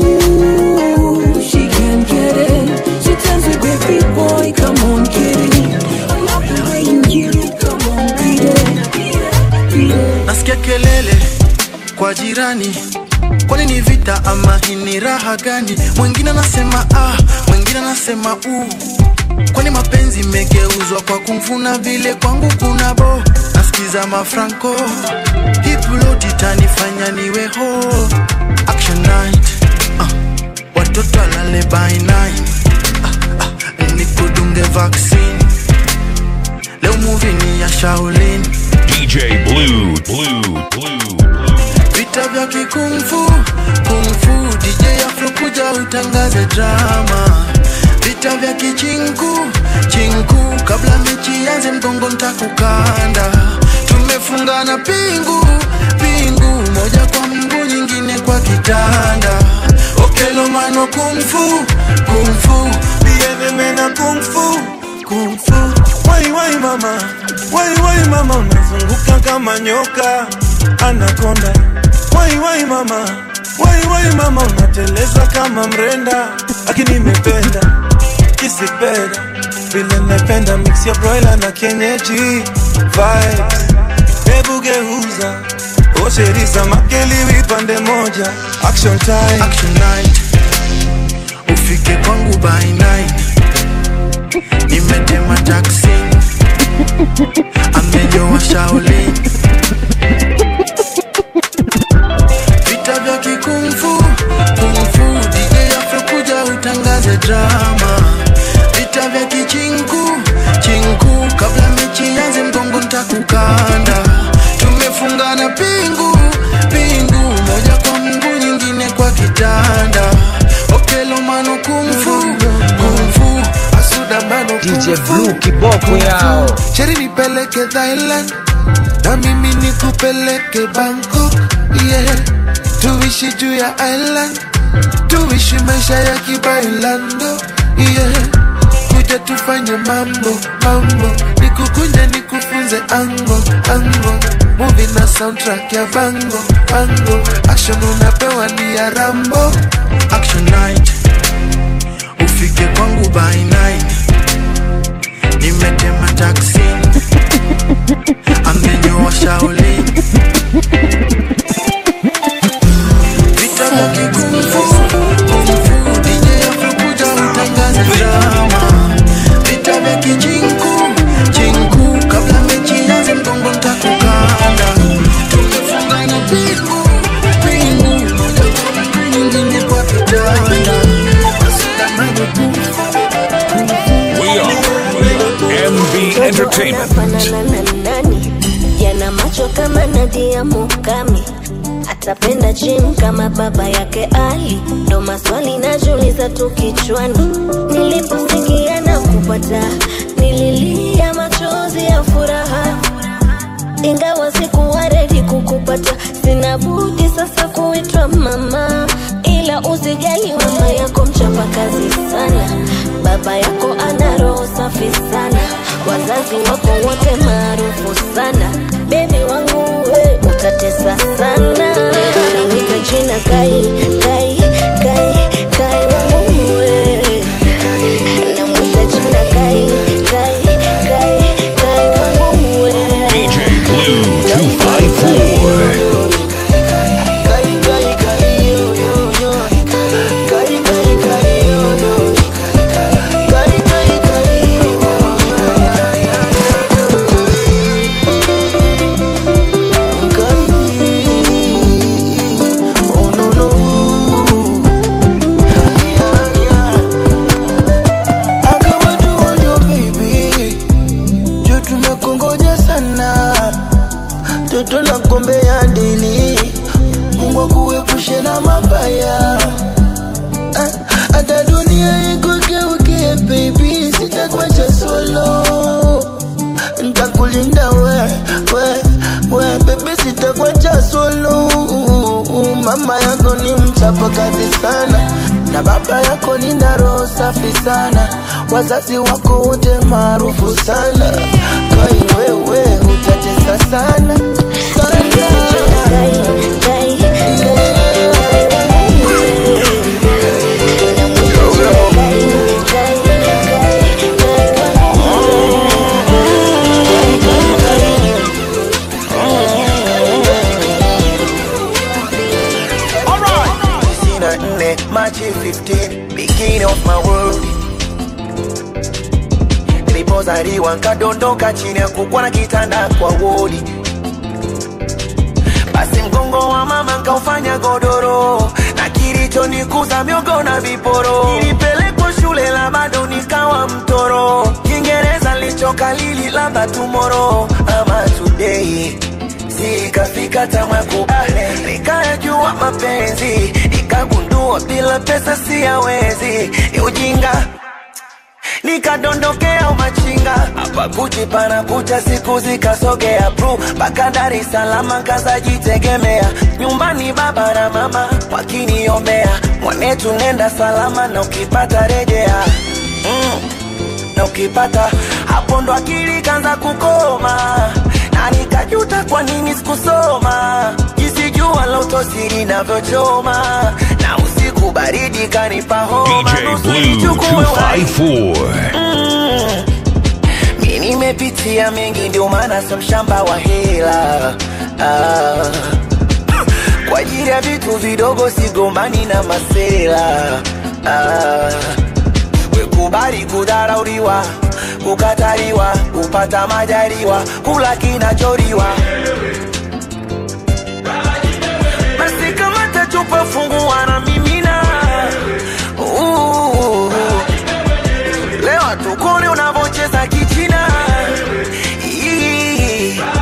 Ooh, she can get it. She tells me, baby boy, come on, get it. I love the way you get it. Come on, beat it, beat it, beat it. nasikia kelele kwa jirani kwani ni vita ama hii ni raha gani mwingine anasema ah mwingine anasema u kwani mapenzi imegeuzwa kwa kumfuna vile kwangu kuna bo nasikiza mafranco hipuloti tanifanya niwe ho action night ah, watoto alale by night ah, ah, nikudunge vaccine leo movie ni ya shaolin DJ Blue Blue Blue vita vya kikungfu kungfu DJ Afro kuja utangaze drama vita vya kichinku chinku kabla mechi yanze mgongo ntakukanda tumefungana pingu pingu moja kwa mguu nyingine kwa kitanda okelo mano kungfu kungfu bienemena kungfu kungfu wai wai mama wai wai mama unazunguka kama nyoka anakonda wai wai mama wai wai mama unateleza kama mrenda lakini imependa kisipenda vile napenda mix ya broiler na kienyeji vibes hebu geuza osheriza makeliwi pande moja action time action night ufike kwangu by nine nimetema taksi amenyoa shaolin vita vya kikungfu kungfu DJ Afro kuja utangaze drama vita nitakukanda tumefungana pingu pingu moja kwa mguu nyingine kwa kitanda okelomano kumfu kumfu asudamano DJ Blue kiboko yao. cheri nipeleke Thailand na mimi nikupeleke Bangkok yeah. tuishi juu ya island tuishi maisha ya kibailando yeah. kuja tufanye mambo mambo nikukunje nikufunze ango ango muvi na soundtrack ya bango bango action unapewa ni ya rambo action night ufike kwangu by nine nimetema taksi amenyoa shauli vita vya kikumfu kumfu DJ Afrokuja utangaze drama vita vya kijinku jinku kabla mechi ianze mgongo ntakukanda tumefungana pingu pingu moja kwa mguu nyingine kwa kitanda Asidamani kumfu We are MB Entertainment. Fanana na nani? Yana macho kama Nadia Mukami, atapenda gym kama baba yake Ali. Ndo maswali najiuliza tu kichwani, niliposikia na kupata, nililia machozi ya furaha ingawa sikuwa redi kukupata, sina budi sasa kuitwa mama, ila usijali, mama yako mchapa kazi sana, baba yako ana roho safi sana, wazazi wako wote maarufu sana, bebi wangu we utatesa sana, naweka jina Kai, Kai, Kai, Kai wangu we, namwita jina Kai, Kai, Kai, Kai wangu we. DJ Blue 254. juu tumekongoja sana toto na kombe ya ndili mungu akuepushe na mabaya Ah, hata dunia ikugeukie baby sitakwacha solo ntakulinda we we we bebe sitakwacha solo mama yako ni mchapa kazi sana na baba yako ni na roho safi sana wazazi wako wote maarufu sana kai wewe utatesa sana Sina nne Machi 15 beginning of my world nilipozaliwa nkadondoka chini ya kukwa na kitanda kwa wodi basi mgongo wa mama nkaufanya godoro na kilichonikuza miogo na viporo nilipelekwa shule la bado nikawa mtoro kiingereza lichokalili labda tumoro ama today sikafika tamakubale nikayajua mapenzi nikagundua bila pesa siyawezi ni ujinga nikadondokea umachinga hapa kuchi pana kucha siku zikasogea pru mpaka Dar es Salaam kazajitegemea nyumbani baba na mama wakiniombea mwanetu nenda salama na ukipata rejea mm na ukipata hapo ndo akili kanza kukoma na nikajuta kwa nini sikusoma jinsi jua la utosiri navyochoma na usiku baridi kanipa homa DJ nusu Blue nichukue uhai. 254. Mm. mi nimepitia mengi ndio maana sio mshamba wa hela ah. kwa ajili ya vitu vidogo sigombani na masela ah. wekubali kudharauliwa kukataliwa kupata majaliwa kula kinachoriwa basi kama tachupa fungua na mimina Uh, leo tukone unavocheza kichina Ii,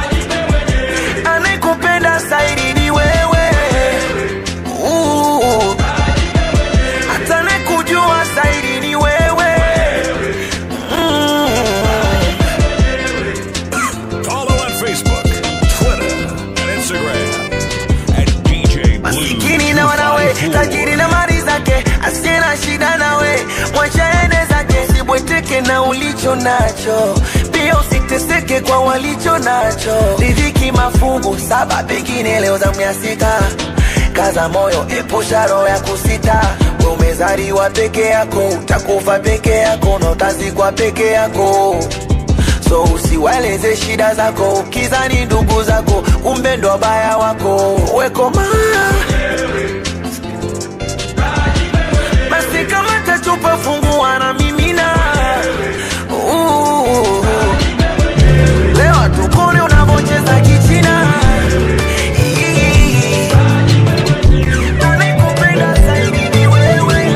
na ulicho nacho pia usiteseke kwa walicho nacho riziki mafungu saba pengine leo zamu ya sita kaza moyo epusha roho ya kusita we umezaliwa peke yako utakufa peke yako na utazikwa peke yako so usiwaeleze shida zako ukizani ndugu zako kumbe ndo wabaya wako wekoma basi kama tachupa fungua na mimina Uh, leo tukone unavocheza kichina Ii, anayekupenda zaidi ni wewe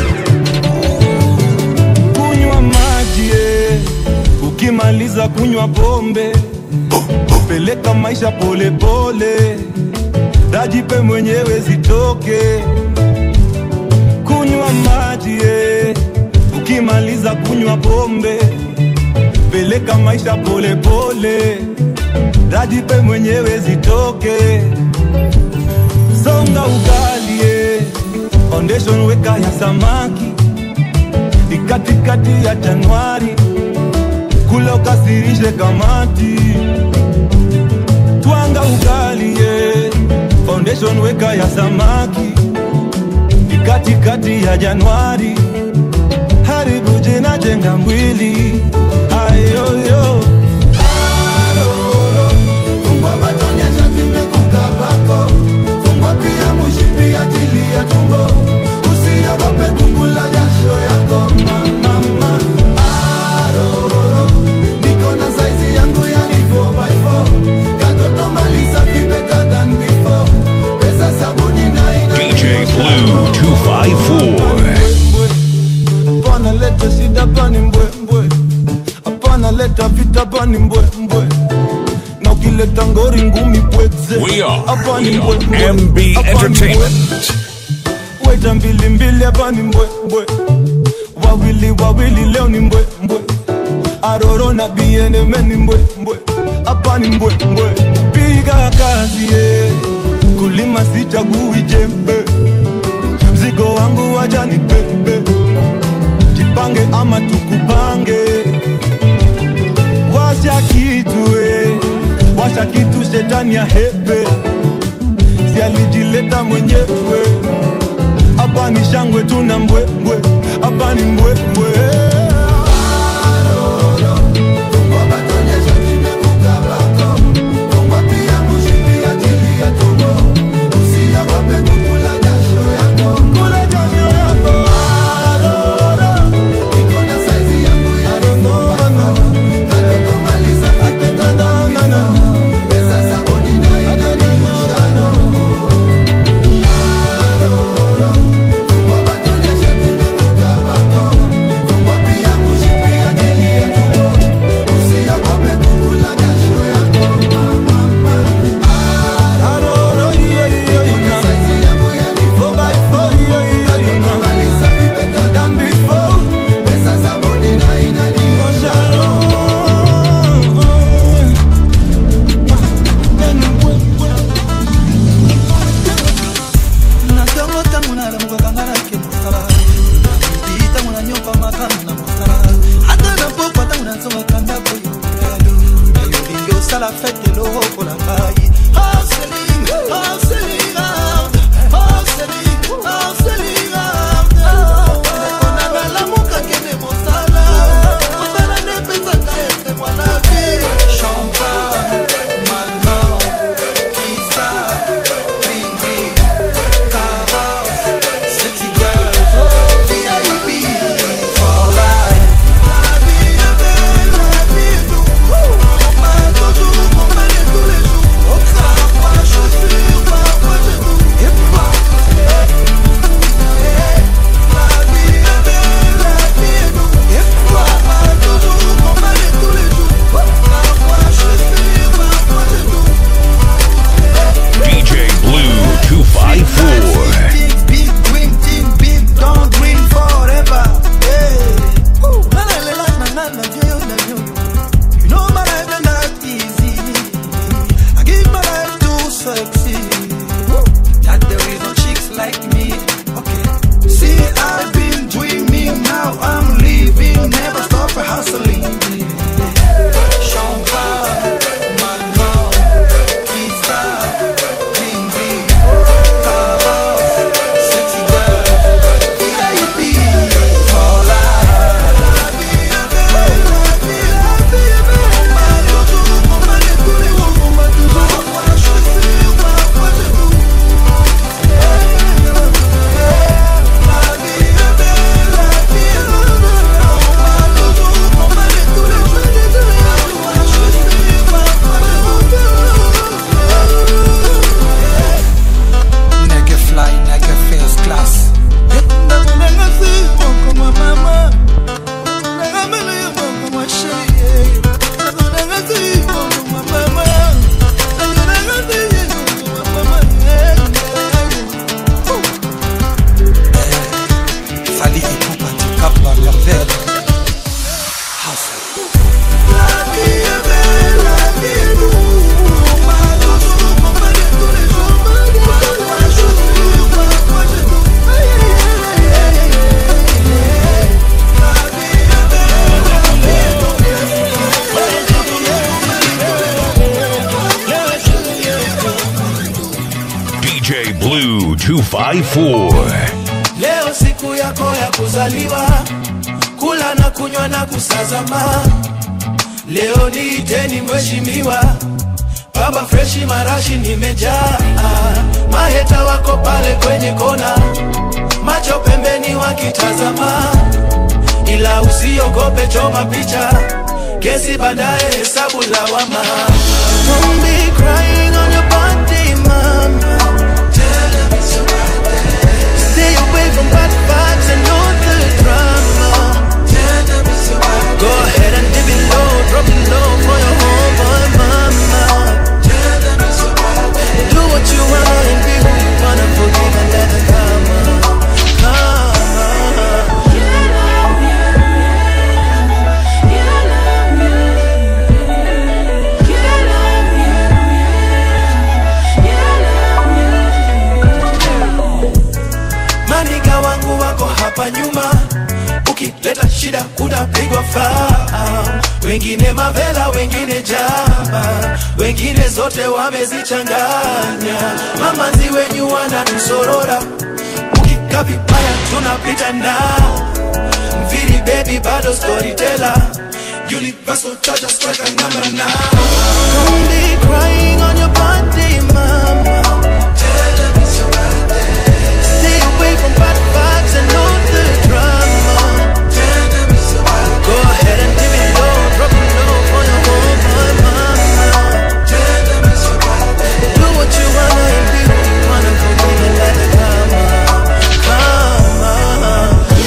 kunywa maji eh. ukimaliza kunywa pombe peleka maisha polepole dajipe mwenyewe zitoke kunywa maji eh. ukimaliza kunywa pombe peleka maisha polepole dajipe mwenyewe zitoke songa ugali eh. foundation weka ya samaki ni katikati ya Januari, kula ukasirishe kamati, twanga ugali ye foundation weka ya samaki, ni katikati ya Januari, haribu jina jenga mwili ayoyo Fungwa pia mushipi ajili ya tumbo, usiogope kukula jasho yako mama. Aroro, niko na saizi yangu yani 4x4 katoto maliza fi better than before. Pesa sabuni na ina DJ Blue 254. Hapana leta shida pani mbwembwe, hapana leta vita pani mbwembwe, na ukileta ngori ngumi pweze. We are, Hapa ni we are mbwembwe, MB hapa ni Entertainment. mbwe. Weta mbili mbili hapa ni mbwembwe, wawili wawili leo ni mbwembwe, aroro na bieneme ni mbwembwe, hapa ni mbwembwe. Piga kazi ye, kulima sichagui jembe, mzigo wangu waja ni pepe jipange ama tukupange washa kitu eh, washa kitu shetani ya hepe si alijileta mwenyewe hapa ni shangwe tuna mbwembwe hapa ni mbwembwe natongo ntango nalamukaka nake mosala bi ntango nanyoka makambo na mosala ata na pokwa ntango nazongaka ndako yolo nayolingi osala fete lokola ngai Hustling, hustling hard, hustling, hustling hard. Ndeko na nalamuka kende mosala mosala nde epesaka ete mwana vi champagne mano kisa ringi Sexy girl, VIP for life. kapa merveille DJ Blue 254. leo siku yako ya kuzaliwa kula na kunywa na kusazama leo niiteni mheshimiwa baba freshi marashi nimejaa maheta wako pale kwenye kona macho pembeni wakitazama ila usiogope choma picha kesi baadaye hesabu lawama Don't be crying on your birthday, mama. Stay away from bad vibes and all the drama. Go ahead and dip it low, drop it low for your homeboy mama. Do what you want and be who you wanna forgive and let the karma. Karma. Maniga wangu wako hapa nyuma, ukileta shida utapigwa faa. Wengine mavela, wengine jaba, wengine zote wamezichanganya. Mamanzi wenyu wanatusorora, ukika vibaya tunapita nao. Mviri baby bado storyteller, universal charger striker number nine. Don't be crying on your birthday, mama. Stay away from bad vibes and all the drama. Go ahead and give it low, drop it low for your homeboy mama. Do what you wanna and be who you wanna, forgive and let it karma, karma.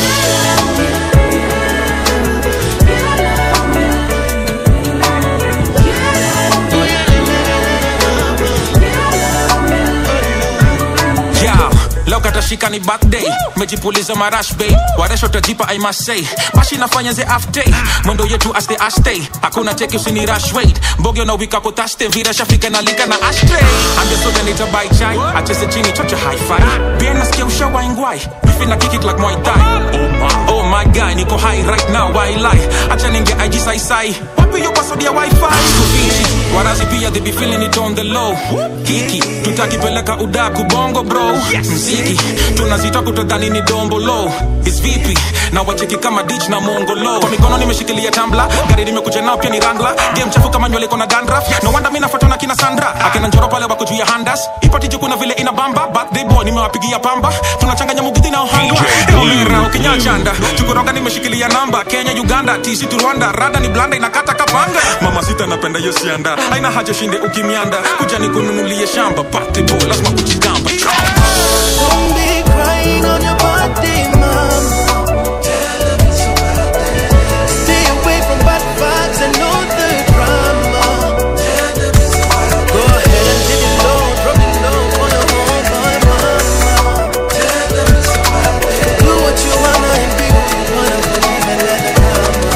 Yeah, leo katashika ni birthday mejipuliza marash bay waresho tajipa i must say bashi nafanya ze after mwendo yetu aste aste hakuna teki usini rush wait mboge na wika kotaste vira shafika na lika na ashtray ambia soda nita buy chai acheze chini chocha high five bien nasikia ushawa ingwai bifi na kick like muay thai oh my oh my guy niko high right now why lie acha ninge IG sai sai wapi yo password ya wifi Sufishi, warazi pia they be feeling it on the low kiki tutakipeleka udaku bongo bro mziki tunazita kutodhani ni dombo low is vipi na wacheki kama dich na mongolo kwa mikono nimeshikilia tambla gari nimekuja nao pia ni rangla game chafu kama nywele iko na dandruff no wonder mimi nafuatwa na kina Sandra akina njoro pale wako juu ya handas ipati juu kuna vile ina bamba birthday boy nimewapigia pamba tunachanganya mugithi na ohangwa Olera ukinyachanda chukuroga nimeshikilia namba Kenya Uganda TC tu Rwanda rada ni blanda inakata kapanga mama sita napenda hiyo sianda haina haja shinde ukimianda kuja nikununulie shamba birthday boy lazima kujigamba Don't be crying on your birthday, mama. Stay away from bad vibes and all the drama. Go ahead and dip it low, drop it low for your homeboy mama. Do what you wanna and be who you wanna, believe and let it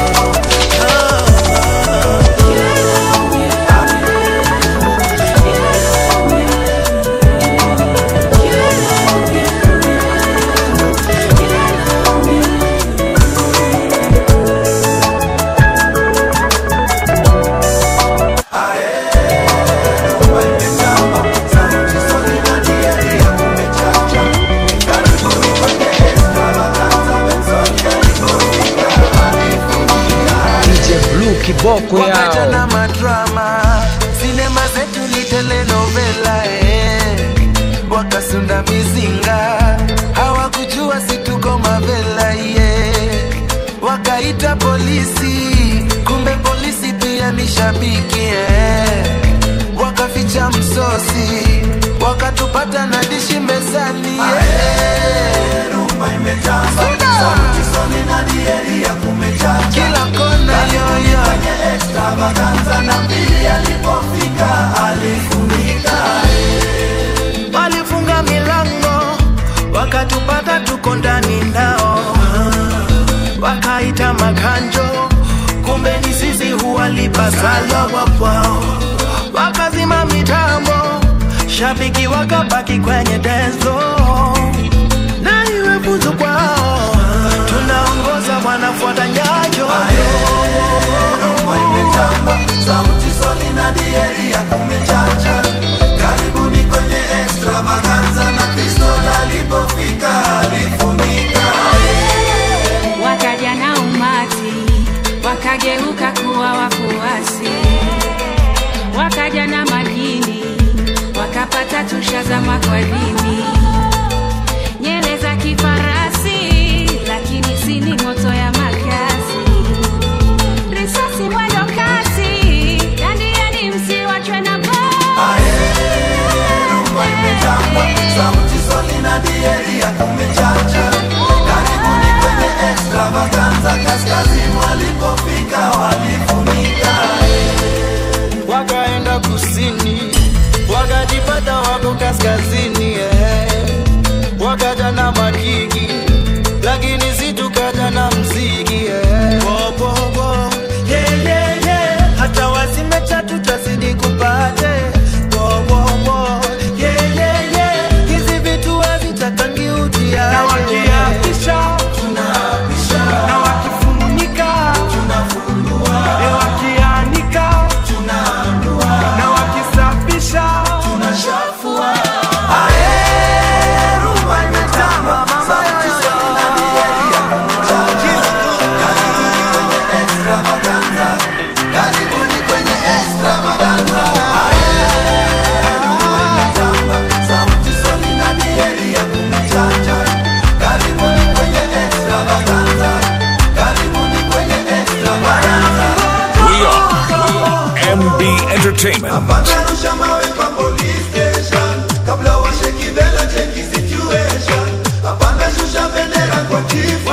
DJ Blue kiboko Wakaja yao na madrama sinema zetu ni telenovela eh. wakasunda mizinga hawakujua situko mavela yeah. wakaita polisi kumbe polisi pia ni shabiki eh. wakaficha msosi wakatupata na dishi mezani yeah. kila kona yoyo na mbili alipofika alifunika walifunga milango wakatupata tuko ndani nao wakaita makanjo kumbe ni sisi huwalipa sala wapwao wakazima mitambo shabiki wakabaki kwenye denzo na iwe funzo kwao tunaongoza wanafuata nyayo sauti soli na dieria kumechacha karibuni kwenye extravaganza na pistol alipofika alifunika wakaja na umati wakageuka kuwa wafuasi wakaja na madini wakapata tushazama kwa dini nyele za kifarasi lakini sini moto ya makasi risasi mwendo kasi dandiani msiwachwe na rumba imetamba sauti soli na dieria kumechacha karibuni kwenye extravaganza kaskazini walipofika walifunika wakaenda kusini wakajipata wako kaskazini eh. wakaja na makiki lakini situkaja na mziki eh. Bo, bo, bo. Yeah, yeah, yeah. hata wazime chatu tazidi kupate Bo, bo, bo. Yeah, yeah, yeah. hizi vitu hazitakangi utia na wakiapisha tunaapisha na wakifunika tunafungua e wakianika tunaandua na wakisafisha tunashafua rumba imetamba sauti soli na dieria karibuni kwenye extravaganza sauti soli na dieria kumechacha karibuni kwenye extravaganza karibuni kwenye extravaganza We are MB Entertainment. Rusha mawe kwa police station kabla washeki bela cheki situation apanda shusha bendera kwa chifu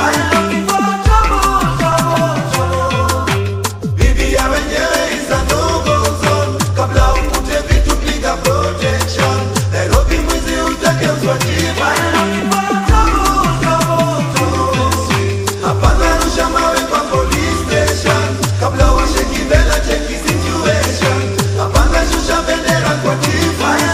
bibi ya wenyewe isa no-go zone kabla ukute vitu piga protection Nairobi mwizi utageuzwa chifu apanda rusha mawe kwa police station kabla washeki bela cheki situation apanda shusha bendera kwa chifu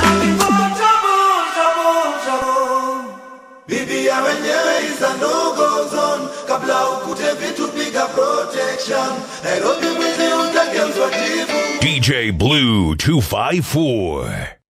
bibi ya wenyewe isa no-go zone kabla ukute vitu piga protection Nairobi mwizi utageuzwa chifu DJ Blue 254.